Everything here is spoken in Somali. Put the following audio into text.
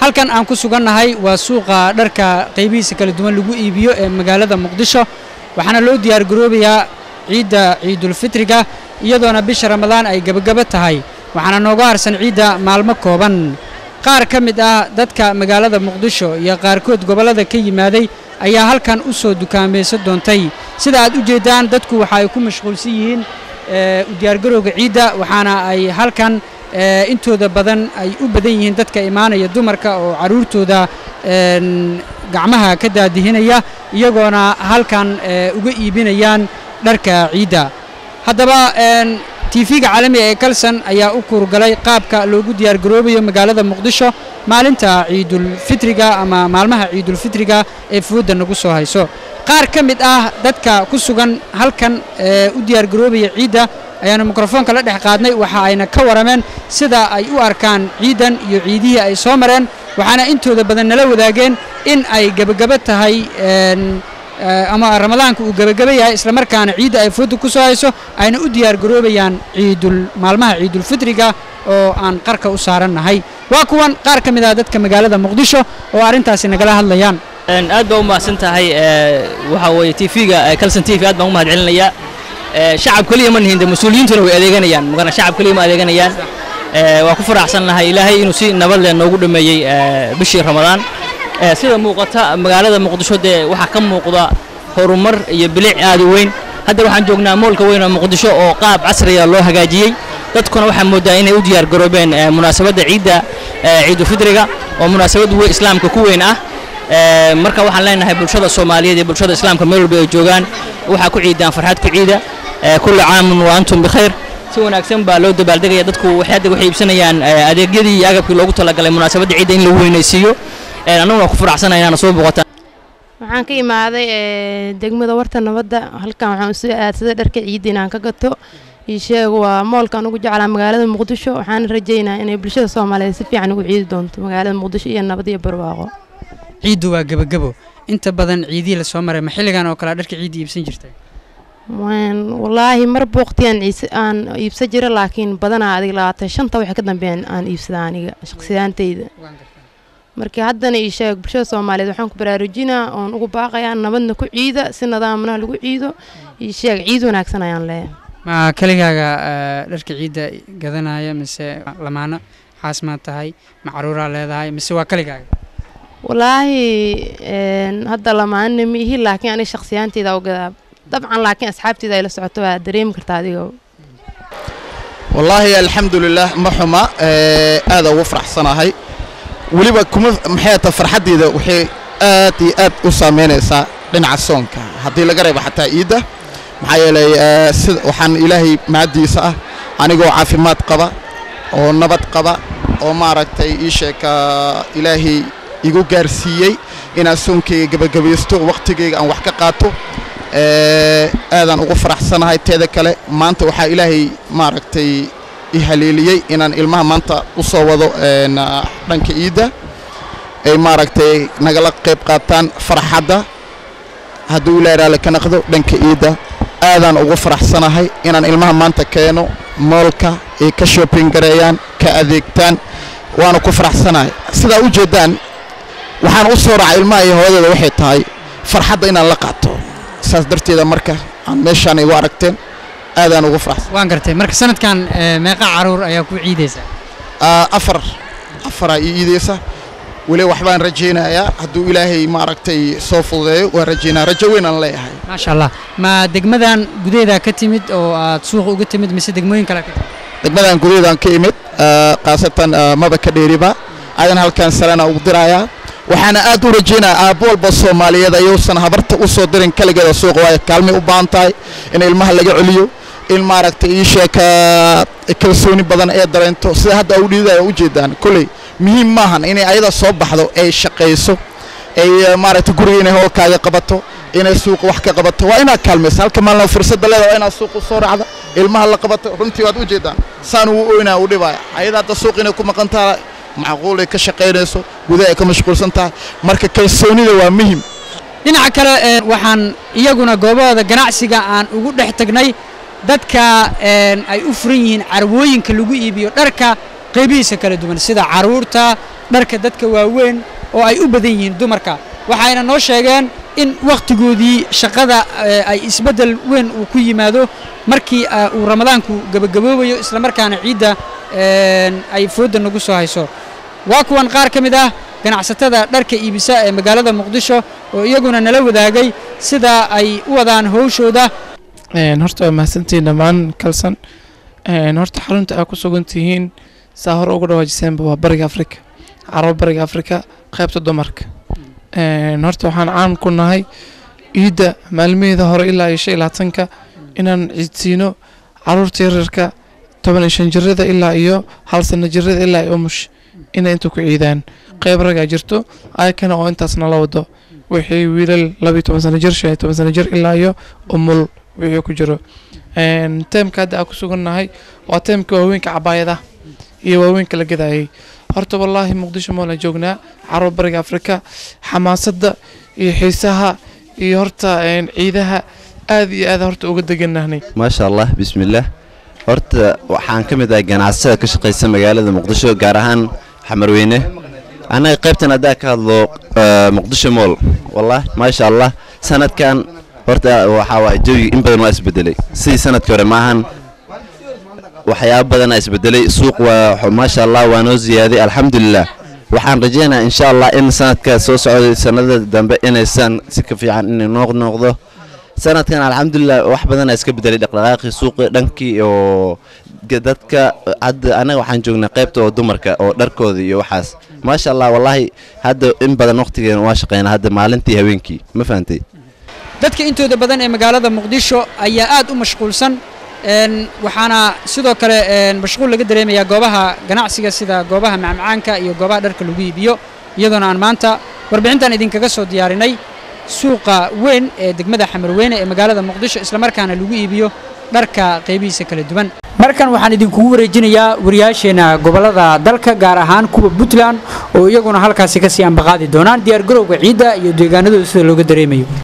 halkan aan ku sugannahay waa suuqa dharka qaybihiisa kala duwan lagu iibiyo ee magaalada muqdisho waxaana loo diyaargaroobayaa ciidda ciidulfitriga iyadoona bisha ramadaan ay gebagabo tahay waxaana nooga harsan ciidda maalmo kooban qaar ka mid ah dadka magaalada muqdisho iyo qaarkood gobollada ka yimaaday ayaa halkan u soo dukaamaysan doontay sida aad u jeeddaan dadku waxa ay ku mashquulsan yihiin u diyaargarowga ciidda waxaana ay halkan intooda badan ay u badan yihiin dadka imaanaya dumarka oo carruurtooda gacmaha ka daadihinaya iyagoona halkan uga iibinayaan dharka ciidda haddaba tv-ga caalamiga ee kalson ayaa u kuurgalay qaabka loogu diyaargaroobayo magaalada muqdisho maalinta ciidulfitriga ama maalmaha ciidulfitriga ee fooda nagu soo hayso qaar ka mid ah dadka ku sugan halkan ee u diyaargaroobaya ciidda ayaanu mikrofoonka la dhex qaadnay waxa ayna ka warameen sida ay u arkaan ciidan iyo ciidihii ay soo mareen waxaana intooda badan nala wadaageen in ay gebagabo tahay ama ramadaanka uu gebagabo yahay islamarkaana ciidda ay fooda ku soo hayso ayna u diyaargaroobayaan ciidul maalmaha ciidulfitriga oo aan qarka u saarannahay waa kuwan qaar ka mid ah dadka magaalada muqdisho oo arrintaasi nagala hadlayaan aad baa u mahadsan tahay waxaa weeye tv-ga calson tv aad baan u mahad celinayaa shacab keliya ma nihin de mas-uuliyiintuna way adeeganayaan magana shacab keliya ma adeeganayaan waa ku faraxsan nahay ilaahay inuu si nabad leh noogu dhameeyey bishii ramadaan sida muuqata magaalada muqdisho dee waxaa ka muuqda horumar iyo bilic aad u weyn hadda waxaan joognaa moolka weyn oo muqdisho oo qaab casriya loo hagaajiyey dadkuna waxaa moodaa inay u diyaar garoobeen munaasabadda ciidda ciidulfidriga oo munaasabad wey islaamka ku weyn ah marka waxaan leenahay bulshada soomaaliyeed iyo bulshada islaamka meel walba ay joogaan waxaa ku ciidaan farxad ku ciida kulli caamun wa antum bikhayr si wanaagsan baa loo dabaaldegaya dadku waxay hadda waxay iibsanayaan adeegyadii iyo agabkii loogu talagalay munaasabadda ciidda in lagu weynaysiiyo annaguna waa ku faraxsanahay inaana soo boqotaan waxaan ka imaaday degmada warta nabadda halkan waxaan usoo aadsaday dharka ciidda inaan ka gato iisheeg waa moolkaan ugu jeclaa magaalada muqdisho waxaana rajaynaa inay bulshada soomaaliyeed si fiican ugu ciidi doonto magaalada muqdisho iyo nabad iyo barwaaqo ciiddu waa gebagabo inta badan ciidihii la soo maray ma xilligan oo kale dharka ciidda iibsan jirtay wallaahi mar booqtiyaan aan iibsan jira laakiin badanaa adig labaatan shanta waxay ka dambeeyaan aan iibsada aniga shaqsiyaantayda marka haddana ii sheeg bulshada soomaaliyeed waxaan ku baraarujinaa oon ugu baaqayaa nabadna ku ciida si nidaamna lagu ciido ii sheeg ciid wanaagsan ayaan leeyahay ma keligaaga dharka ciidda gadanaya mise lamaano xaas maad tahay ma caruuraa leedahay mise waa keligaaga wallaahi hadda lamaanina ma ihi laakiin aniga shaqsiyaanteyda u gadaa dabcan laakiin asxaabteyda ay la socoto waa dareemi kartaa adiga wallaahi alxamdulilah ma xuma aada ugu faraxsanahay weliba kuma maxay ta farxaddeeda waxay aad iyo aad u saameynaysaa dhinaca soonka haddii laga reebo xataa iidda maxaa yeelay sida waxaan ilaahay mahaddiisa ah anigoo caafimaad qaba oo nabad qaba oo maaragtay ii sheeka ilaahay igu gaarsiiyey inaan soonkayga gebagabaysto wakhtigayga aan wax ka qaato aadaan ugu faraxsanahay teeda kale maanta waxaa ilaahay maaragtay i haleeliyey inaan ilmaha maanta u soo wado dhanka iidda ay maaragtay nagala qayb qaataan farxadda hadduu ilaahay raalli ka naqdo dhanka iidda aadaan ugu faraxsanahay inaan ilmaha maanta keeno moolka ay ka shopping gareeyaan ka adeegtaan waana ku faraxsanahay sidaa u jeeddaan waxaan u soo raacay ilmaha iyo hooyadeeda waxay tahay farxadda inaan la qaato saas darteeda marka aan meeshaan igu aragteen aadaan ugu faraxsan waan gartay marka sanadkan meeqa caruur ayaa ku ciidaysaa afar afaraa ii iidaysa weli waxbaan rajaynayaa hadduu ilaahay maaragtay soo fududeeyo waan rajaynaya rajo weyn aan leeyahay maasha allah ma degmadan gudaheedaa ka timid oo aad suuqa uga timid mise degmooyin kale ka timid degmadan gudaheedaan ka imid khaasatan maba ka dheeriba aadan halkan salena ugu dirayaa waxaana aad u rajaynayaa aabbo walba soomaaliyeed ayuusan habarta u soo dirin kaligeeda suuqa waayo kaalmay u baahan tahay in ilmaha laga celiyo in maaragtay ii sheeka kalsooni badan ee dareento sida hadda u dhiidaya u jeedaan kolley muhiim maahan inay ayada soo baxdo ay shaqayso ay maaragtay guriga inay howlkaaga qabato inay suuqa wax ka qabato waa inaad kaalmaysa halka maalin fursadda leeda waa inaad suuqa soo raacda ilmaha la qabato runtii waad u jeedaan saan uu oynaa u dhibaya ayada hadda suuq inay ku maqan tahay macquul ay ka shaqaynayso gudaha ay ka mashquulsan tahay marka kalsoonida waa muhim dhinaca kale waxaan iyaguna goobahooda ganacsiga aan ugu dhex tagnay dadka ay u furan yihiin carwooyinka lagu iibiyo dharka qaybihiisa kala duwan sida caruurta dharka dadka waaweyn oo ay u badan yihiin dumarka waxayna noo sheegeen in wakhtigoodii shaqada ay isbeddel weyn uu ku yimaado markii uu ramadaanku gebagaboobayo islamarkaana ciidda ay foodda nagu soo hayso waa kuwan qaar ka mid ah ganacsatada dharka iibisa ee magaalada muqdisho oo iyaguna nala wadaagay sida ay u wadaan howshooda horta waa mahadsantihiin dhammaan kalsan horta xarunta aa ku sugan tihiin saa hore ugu dhawaajiseenba waa bariga afrika carabo bariga afrika qaybta dumarka horta waxaan caan ku nahay ciidda maalmaheeda hore ilaa iyo shan iyo labaatanka inaan ciidsiino caruurta yaryarka toban iyo shan jirada ilaa iyo hal sano jirada ilaa iyo umush inay inta ku ciidaan qayb ragaa jirto ayakana oo intaasna la wado wixii wiilal laba iyo toban sano jir shan iyo toban sano jir ilaa iyo umul wixii ku jiro teemka hadda aan ku sugannahay waa teemka waaweynka cabaayada iyo waaweynka la gadayay horta wallaahi muqdisho moolan joognaa carab bariga afrika xamaasadda iyo xiisaha iyo horta ciidaha aad iyo aad horta uga deganahnay maasha allah bismillaah horta waxaan ka mid ahay ganacsada ka shaqaysa magaalada muqdisho gaar ahaan xamarweyne annaga qaybtan haddaa ka hadlo muqdisho mool wallah maasha allah sanadkan horta waxaa waay jawi in badan waa isbedelay sidii sanadkii hore maahan waxyaabo badanaa isbedelay suuq waa maasha allah waa noo ziyaaday alxamdulilah waxaan rajaynayaa insha allah in sanadka soo socday sanada dambe inaysan si ka fiican inay noo noqdo sanadkan alxamdulilah wax badanaa iska bedelay dhaqdhaqaaqii suuqi dhankii oo dadka hadda anaga waxaan joognaa qaybta oo dumarka oo dharkooda iyo waxaas maasha allah wallaahi hadda in badan waqtigeena waa shaqeynaa hadda maalintii habeenkii ma fahantay dadka intooda badan ee magaalada muqdisho ayaa aad u mashquulsan waxaana sidoo kale mashquul laga dareemayaa goobaha ganacsiga sida goobaha macmacaanka iyo goobaha dharka lagu iibiyo iyadoona aan maanta warbixintan idinkaga soo diyaarinay suuqa weyn ee degmada xamarweyne ee magaalada muqdisho islamarkaana lagu iibiyo dharka qaybihiisa kala duwan markan waxaan idinkugu wareejinayaa wariyaasheenna gobollada dalka gaar ahaan kuwa puntland oo iyaguna halkaasi kasii ambaqaadi doonaan diyaargarowga ciidda iyo deegaanadooda sida looga dareemayo